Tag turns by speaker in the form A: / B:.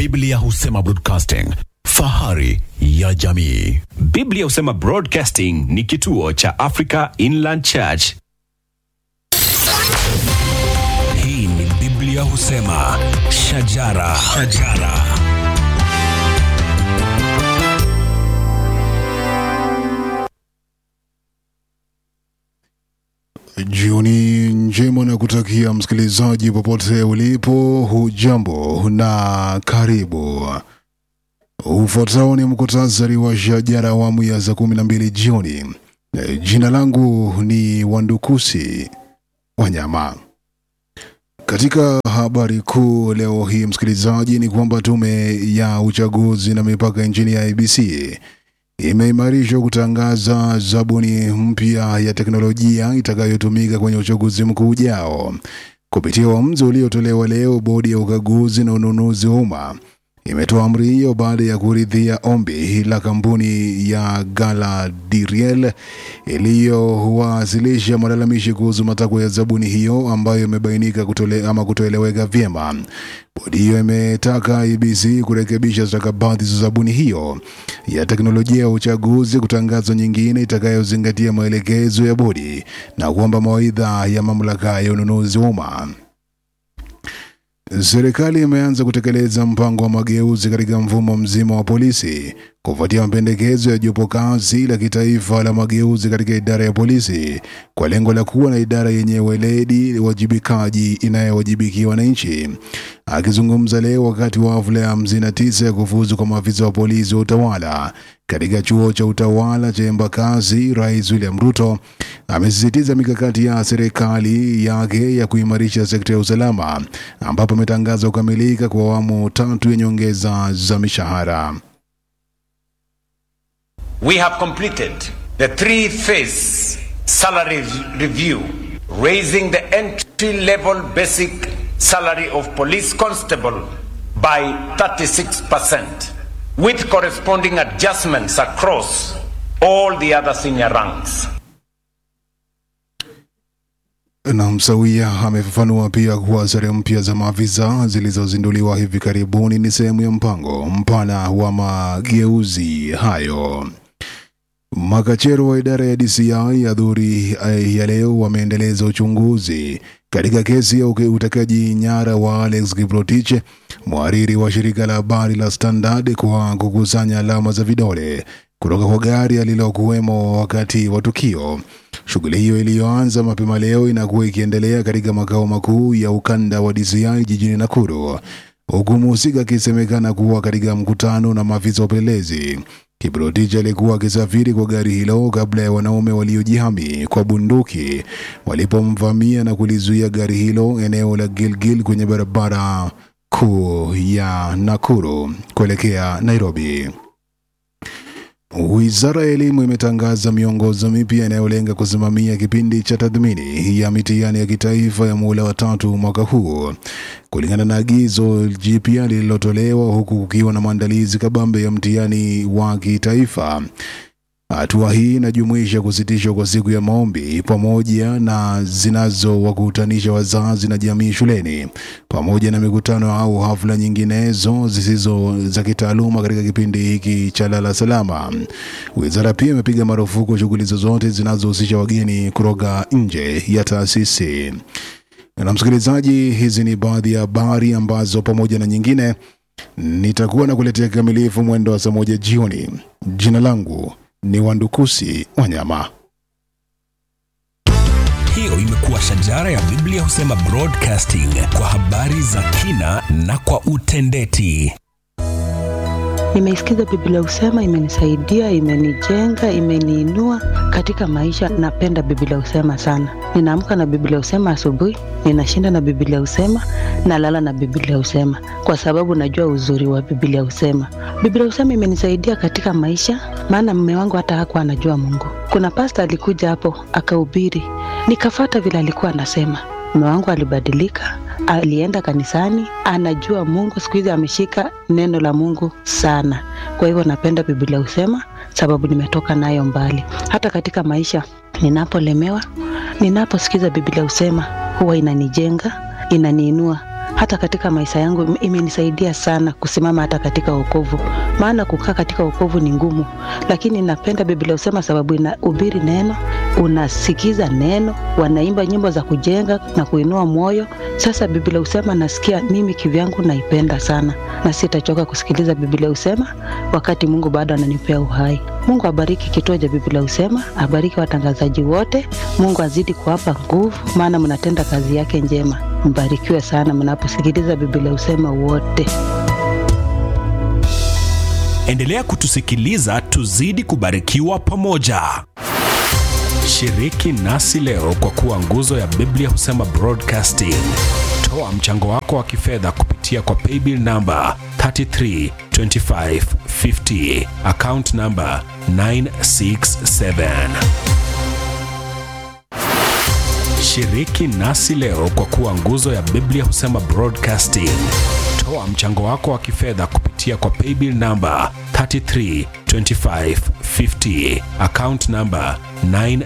A: Biblia husema broadcasting, fahari ya jamii.
B: Biblia husema Broadcasting ni kituo cha Africa Inland Church.
C: Hii ni Biblia husema shajara, shajara.
D: Jioni njema na kutakia msikilizaji popote ulipo, hujambo na karibu. Ufuatao ni mkutasari wa shajara awamu ya saa kumi na mbili jioni. E, Jina langu ni Wandukusi Wanyama. Katika habari kuu leo hii msikilizaji, ni kwamba tume ya uchaguzi na mipaka nchini ya IBC imeimarishwa kutangaza zabuni mpya ya teknolojia itakayotumika kwenye uchaguzi mkuu ujao. Kupitia uamuzi uliotolewa leo, bodi ya ukaguzi na ununuzi wa umma imetoa amri hiyo baada ya kuridhia ombi la kampuni ya Galadriel iliyowasilisha malalamishi kuhusu matakwa ya zabuni hiyo ambayo imebainika kutole, ama kutoeleweka vyema. Bodi hiyo imetaka IBC kurekebisha stakabadhi za zabuni hiyo ya teknolojia ya uchaguzi, kutangaza nyingine itakayozingatia maelekezo ya bodi na kuomba mawaidha ya mamlaka ya ununuzi wa umma. Serikali imeanza kutekeleza mpango wa mageuzi katika mfumo mzima wa polisi kufuatia mapendekezo ya jopo kazi la kitaifa la mageuzi katika idara ya polisi kwa lengo la kuwa na idara yenye weledi, wajibikaji inayowajibikia wananchi. Akizungumza leo wakati wa hafla ya hamsini na tisa ya kufuzu kwa maafisa wa polisi wa utawala katika chuo cha utawala cha Embakasi, Rais William Ruto amesisitiza mikakati ya serikali yake ya kuimarisha sekta ya usalama, ambapo ametangaza kukamilika kwa awamu tatu ya nyongeza za mishahara.
E: We have completed the three phase salary review, raising the entry level basic salary of police constable by 36%, with corresponding adjustments across all the other senior ranks.
D: na msawia amefafanua pia kuwa sare mpya za maafisa zilizozinduliwa hivi karibuni ni sehemu ya mpango mpana wa mageuzi hayo. Makachero wa idara ya DCI ya dhuri ya leo wameendeleza uchunguzi katika kesi ya uke- utekaji nyara wa Alex Kiprotich, mhariri wa shirika la habari la Standard, kwa kukusanya alama za vidole kutoka kwa gari alilokuwemo wakati wa tukio. Shughuli hiyo iliyoanza mapema leo inakuwa ikiendelea katika makao makuu ya ukanda wa DCI jijini Nakuru, huku mhusika akisemekana kuwa katika mkutano na maafisa wa upelelezi. Kiprotich alikuwa akisafiri kwa gari hilo kabla ya wanaume waliojihami kwa bunduki walipomvamia na kulizuia gari hilo eneo la Gilgil kwenye barabara kuu ya Nakuru kuelekea Nairobi. Wizara ya Elimu imetangaza miongozo mipya inayolenga kusimamia kipindi cha tathmini ya mitihani ya kitaifa ya muhula wa tatu mwaka huu kulingana na agizo jipya lililotolewa huku kukiwa na maandalizi kabambe ya mtihani wa kitaifa. Hatua hii inajumuisha kusitishwa kwa siku ya maombi pamoja na zinazowakutanisha wazazi na jamii shuleni pamoja na mikutano au hafla nyinginezo zisizo za kitaaluma katika kipindi hiki cha lala salama. Wizara pia imepiga marufuku shughuli zozote zinazohusisha wageni kutoka nje ya taasisi. Na msikilizaji, hizi ni baadhi ya habari ambazo pamoja na nyingine nitakuwa na kuletea kikamilifu mwendo wa saa moja jioni. Jina langu ni Wandukusi Wanyama.
C: Hiyo imekuwa shajara ya Biblia husema broadcasting kwa habari za kina na kwa utendeti.
F: Nimeisikiza Biblia husema, imenisaidia, imenijenga, imeniinua katika maisha. Napenda Biblia husema sana. Ninaamka na Biblia husema asubuhi, ninashinda na Biblia husema, nalala na Biblia husema, kwa sababu najua uzuri wa Biblia husema. Biblia husema imenisaidia katika maisha, maana mume wangu hata hakuwa anajua Mungu. Kuna pasta alikuja hapo akahubiri, nikafata vile alikuwa anasema. Mume wangu alibadilika, alienda kanisani, anajua Mungu. Siku hizi ameshika neno la Mungu sana. Kwa hivyo napenda Biblia husema, sababu nimetoka nayo mbali. Hata katika maisha ninapolemewa, ninaposikiza Biblia husema, huwa inanijenga, inaniinua hata katika maisha yangu ime- imenisaidia sana kusimama hata katika wokovu, maana kukaa katika wokovu ni ngumu, lakini napenda Biblia husema sababu inahubiri neno, unasikiza neno, wanaimba nyimbo za kujenga na kuinua moyo. Sasa Biblia husema nasikia mimi kivyangu naipenda sana, na sitachoka kusikiliza Biblia husema wakati Mungu bado ananipea uhai. Mungu abariki kituo cha Biblia husema, abariki watangazaji wote. Mungu azidi kuwapa nguvu, maana mnatenda kazi yake njema. Mbarikiwe sana mnaposikiliza Biblia husema wote.
C: Endelea kutusikiliza tuzidi kubarikiwa pamoja. Shiriki nasi leo kwa kuwa nguzo ya Biblia husema Broadcasting. Toa mchango wako wa kifedha kupitia kwa paybill namba 332550 account namba 967. Shiriki nasi leo kwa kuwa nguzo ya Biblia husema Broadcasting. Toa mchango wako wa kifedha kupitia kwa paybill namba 332550 account namba 9